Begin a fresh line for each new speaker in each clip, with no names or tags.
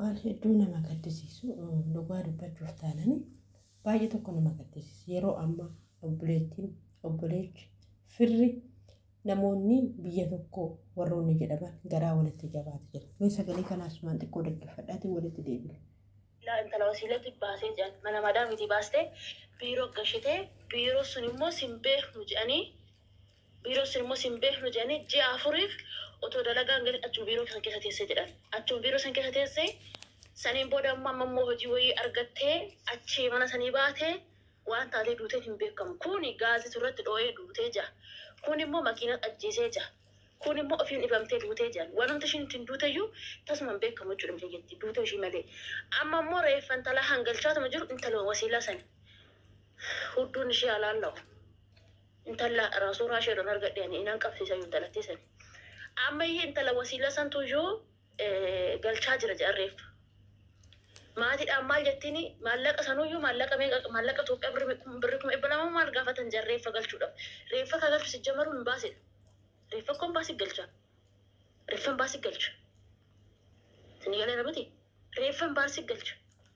waan hedduu nama gaddisiisu dhugaa dubbachuuf taanani baay'ee tokko nama gaddisiisu yeroo ammaa obboleettiin obboleechi firri namoonni biyya tokko warroonni jedhaman garaa walitti jabaate jira. Mee sagalee kanaas maan xiqqoo dhaggeeffadhaatiin walitti deebine.
intala wasiilatti baasee jiran mana madaa miti baastee biiroo gashitee biiroo sun immoo sin beeknu jedhanii biiroo sun immoo sin beeknu jedhanii ji'a afuriif otoo dalagaan galii achuma biiroo san keessa teessee jedhan achuma biiroo san keessa teessee saniin booda ammoo amma immoo hojii wayii argattee achii mana sanii baatee waan taatee duuteen hin beekamu kuni gaazii irratti dhoo'ee duutee jira kun immoo makiina ajjeesee jira kun immoo ofiin dhibamtee duutee jiran wanumti ishiin ittiin duuteyyuu tasuma hin beekamu jechuudha miti jetti duutee ishii malee amma immoo reeffa intala hangalchaatuma jiru intala wasiilaa sani hudduun ishee alaalla'u intala suuraa isheedhaan argadheen inaan qabsiisa yoo intalattii sani amma iyyee intala wasiilaa santu iyyuu galchaa jira jedhan reeffa maatiidhaan maal jettiin maallaqa sanuyyuu maallaqa maallaqa Itoophiyaa birri kuma dhibba lama maal gaafatan jiran reeffa galchuudhaaf reeffa kan galchu sijjamaruun hin baasedha. reeffa kun baasii galcha reeffan baasii galcha isin galee miti reeffan baasii galcha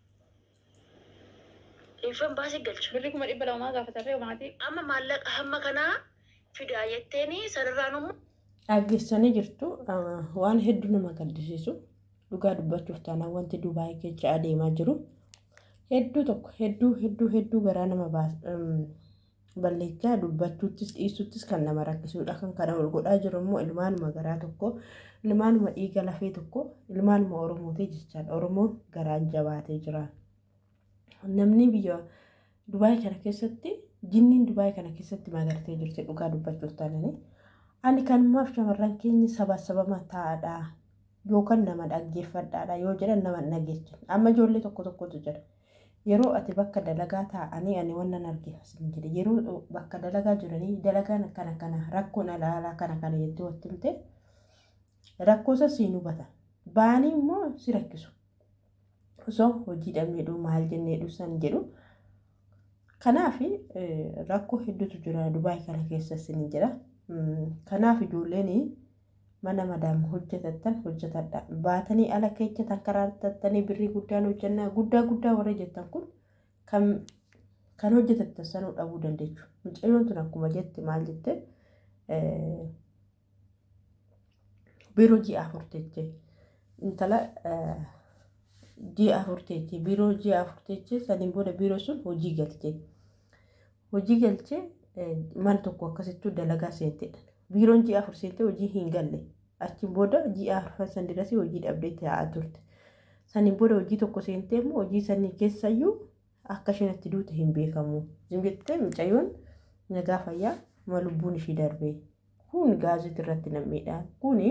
reeffan baasii galcha
Birri kuma dhibba lamaa gaafatarree maatii.
amma maallaqa hamma kanaa fidaa jetteeni sanarraan immoo
Dhaggeessanii jirtu waan hedduu nama gaddisiisu dhugaa dubbachuuf taanaan wanti Dubaayii keessa adeemaa jiru hedduu tokko hedduu hedduu hedduu garaa nama balleechaa dubbachuuttis dhiisuttis kan nama rakkisudha kan kana ol godhaa jiru immoo ilmaanuma garaa tokko ilmaanuma dhiiga lafee tokko ilmaanuma oromooti jechaadha oromoon garaan jabaatee jira namni biyya Dubaayii kana keessatti jinniin Dubaayii kana keessatti magartee jirti dhugaa dubbachuuf taananii. ani kanumaaf shamarran keenya saba sabama taa'adha yookaan nama dhaggeeffadhaadha yoo jedhan nama dhageechan amma ijoollee tokko tokkotu jira yeroo ati bakka dalagaa taa'anii ani wannan argeeffasin jedhe yeroo bakka dalagaa jiranii dalagaan akkana kana rakkoon alaalaa kana kana jettee watti himte rakkoosa siin hubata baanii immoo si rakkisu osoo hojii dhabneedhu maal jenneedhu san jedhu kanaaf rakkoo hedduutu jira dubaay kana keessa sin jedha. kanaaf ijoolleen mana madaam hojjetattan hojjetadha baatanii ala keechatan karaartattanii birrii guddaan hojjannaa guddaa guddaa warra jettan kun kan kan hojjetattan sanuu dhabuu dandeechu mucayyoon tun akkuma jette maal jette biiroo ji'a afur teeche intala ji'a afur teeche biiroo ji'a afur teeche saniin booda biiroo sun hojii galche hojii galchee mana tokko akkasittuu dalagaa seentedha. Biiroon ji'a afur seentee hojii hin galle. Achiin booda ji'a afur san dirasii hojii dhabdee taa'aa turte. Saniin booda hojii tokko seentee immoo hojii sanii keessayyuu akka isheen itti duute hin beekamu. Jettee mucayyoon nagaa fayyaa ma lubbuun ishii darbee. Kun gaazexaa irratti nam'eedha. Kuni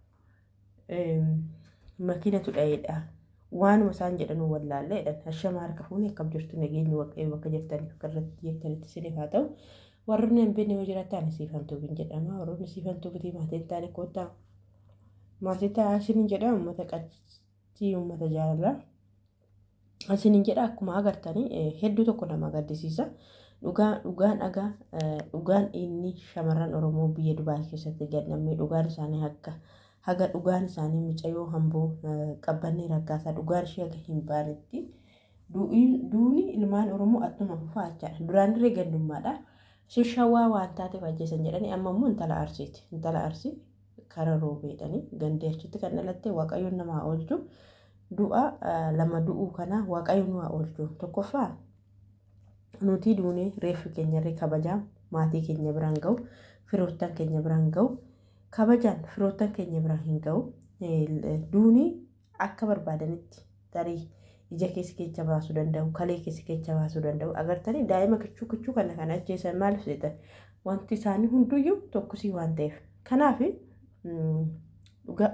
makiinatu dha'eedha. Waanuma isaan jedhan wallaalleedha. Hashama harka fuunee akkam jirtu nageenyi waaqayyo bakka jirtaniif akka irratti jettanitti siniif haa ta'u. warroonni hin beekne yoo jiraatan siifamtuu bin jedhama warroonni siifamtuu bitii maatii taane koottaa maatii ta'a isiniin jedha uummata qaccii uummata jaalala isiniin jedha akkuma agartanii hedduu tokko nama gaddisiisa dhugaan dhugaan dhagaa dhugaan inni shamarran oromoo biyya dubaay keessatti gadhamee dhugaan isaanii akka haga dhugaan isaanii mucayyoo hamboo qabbannee raggaasaa dhugaan ishee haga hin baanetti duuni ilmaan oromoo attuma fufaa jechaadha duraan dirree gandummaadha. sun shawaa waan taateef ajjeesan jedhanii amma immoo intala arsiiti intala arsii kara roobeedhanii gandee achitti kan dhalatte waaqayyoon namaa oolchu du'a lama du'uu kana waaqayyoon waa oolchu tokkoffaa nuti duunee reeffi keenyarree kabajaa maatii keenya biraan ga'u firoottan keenya biraan ga'u kabajaan firoottan keenya biraan hin ga'u duunii akka barbaadanitti tarii ija keessa keessa baasuu danda'u kalee keessa keessa baasuu danda'u agartanii daa'ima kichuu kichuu kana kan ajjeesan maaliif jedhan wanti isaanii hunduyyuu tokkosii waan ta'eef kanaaf dhugaa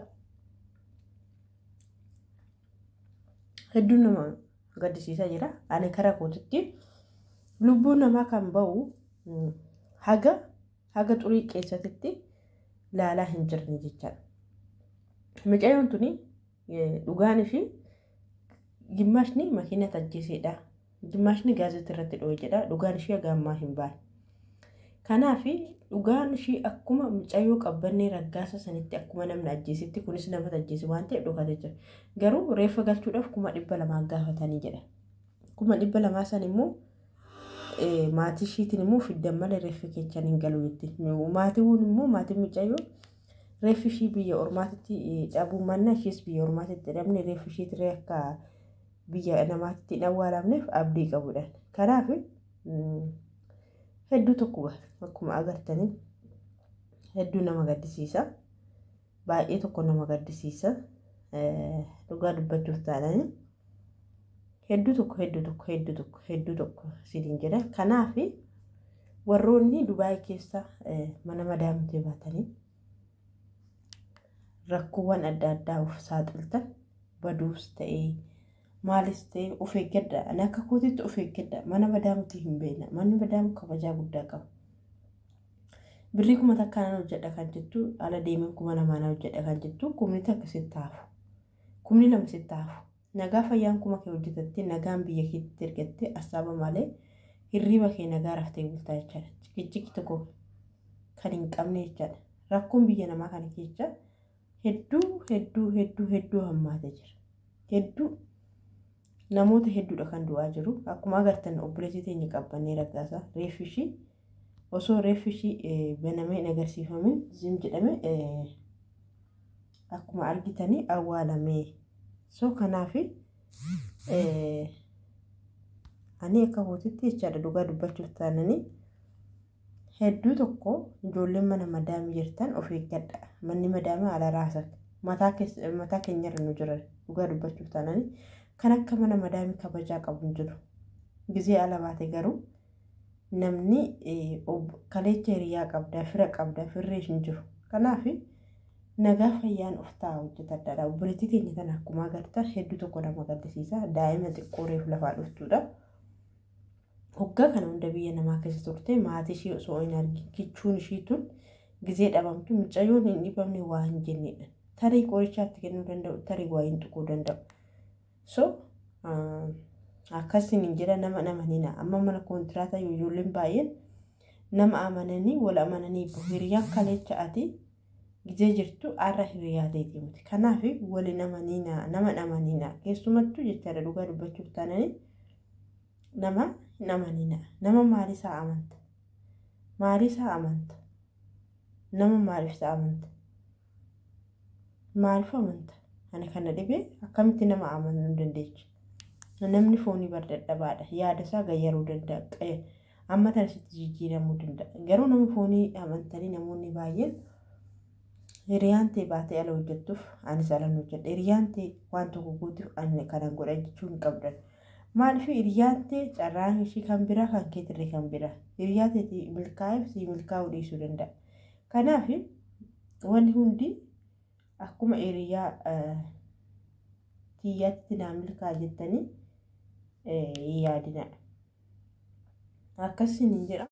hedduun nama gaddisiisaa jira ani karaa kootitti lubbuun namaa kan ba'u haga haga xurii keessatti laalaa hin jirne jechaadha mucayyoon tuni dhugaan ishii Gimmaashni makiina ajjeesedha. Gimmaashni gaazexaa irratti dho'e jedha. Dhugaan ishee haga ammaa hin baane. Kanaaf dhugaan ishii akkuma mucayyoo qabbannee raggaasa sanitti akkuma namni ajjeesitti kunis nama ajjeesi waan ta'eef dhokate jira. Garuu reeffa galchuudhaaf kuma dhibba lamaa gaafatanii jedha. Kuma dhibba lamaa san immoo maatii ishiitiin immoo fiddan malee reeffi keechaan hin galu jetti. Maatiiwwan immoo maatiin mucayyoo reeffi ishii biyya ormaatitti dhabuu manna ishiis biyya ormaatitti dhabne reeffi ishiitirree akka biyya namaatti hin awwaalamneef abdii qabudha. Kanaaf hedduu tokko akkuma agartanii hedduu nama gaddisiisa. Baay'ee tokko nama gaddisiisa. Dhugaa dubbachuuf taananii hedduu tokko hedduu tokko hedduu tokko hedduu tokko siniin jedha. Kanaaf warroonni Dubaayii keessa mana madaamtee baatanii rakkoowwan adda addaa of saaxiltan baduus ta'ee maalis ta'ee of eeggadha. Ani akka kootitti of eeggadha. Mana madaamtii hin beekna. Manni madaamu kabajaa guddaa qaba. Birrii kuma takkaan hojjedha kan jettu ala deemeen kuma lamaan hojjedha kan jettu kumni takka sitti hafu. Kumni lama sitti hafu. Nagaa fayyaan kuma kee hojjetattee nagaan biyya keetti ergattee assaaba malee hirriba kee nagaa raftee bultaa jechaadha. Cikicciki tokko kan hin qabne jechaadha. Rakkoon biyya namaa kana keessa hedduu hedduu hedduu hedduu hammaatee jira. Hedduu namoota hedduudha kan du'aa jiru. Akkuma agartan obboleettii teenya qabbannee raggaasaa reeffi ishii osoo reeffi ishii banamee hin agarsiifamin zim jedhame akkuma argitanii awwaalamee. So kanaaf ani akka kootitti jechaadha dhugaa dubbachuuf taananii hedduu tokko ijoolleen mana madaamii jirtan of eeggadha. Manni madaamii ala raasa mataa keenyarra nu jira dhugaa dubbachuuf taananii kan akka mana madaamii kabajaa qabu hin jiru. Gizee ala baate garuu namni kaleecha hiriyaa qabda fira qabda firree hin jiru. Kanaaf nagaa fayyaan of ta'a hojjetadha. Obboleettii keenya kana akkuma agartan hedduu tokko nama gaddisiisa. Daa'ima xiqqoo reefu lafaa dhuftudha. Hoggaa kana hunda biyya namaa keessa turte maatii ishee osoo hin argin kichuun ishii tun gizee dhabamtu mucayyoon hin dhibamne waa hin jennedha. Tarii qorichaatti kennuu danda'u tarii waa hin tuquu danda'u. So akkasiin hin jedha nama amanina. Amma mana kontiraata ijoolleen baay'een nama amananii wal amananii hiriyaan kaleecha ati gizee jirtu har'a hiriyaa ta'eeti miti. Kanaaf waliin amanina nama amanina keessumattuu jechaadha dhugaa dubbachuuf taananii nama hin amanina. Nama maaliisaa amanta? Maaliisaa amanta? Nama maaliifsaa amanta? Maaliif amanta? Ani kana dhibee akkamitti nama amanuu hin dandeechi? Namni foonii bar dadhabaadha. Yaada isaa gayyaruu danda'a. Amma tanasitti jijjiiramuu danda'a. Garuu nama foonii amantanii namoonni baay'een hiriyaan ta'e baatee ala hojjettuuf anis ala hojjedha. Hiriyaan ta'e waan tokko guutuuf ani kana godha jechuu hin qabdan. Maaliif hiriyaan ta'e carraan ishii kan biraa kan keetirre kan biraa. Hiriyaa ta'e milkaa'eef si milkaa'uu dhiisuu danda'a. Kanaaf wanni hundi akkuma hiriyaa xiyyaatti naa milkaa jettanii yaadina. Akkasiin hin jedha.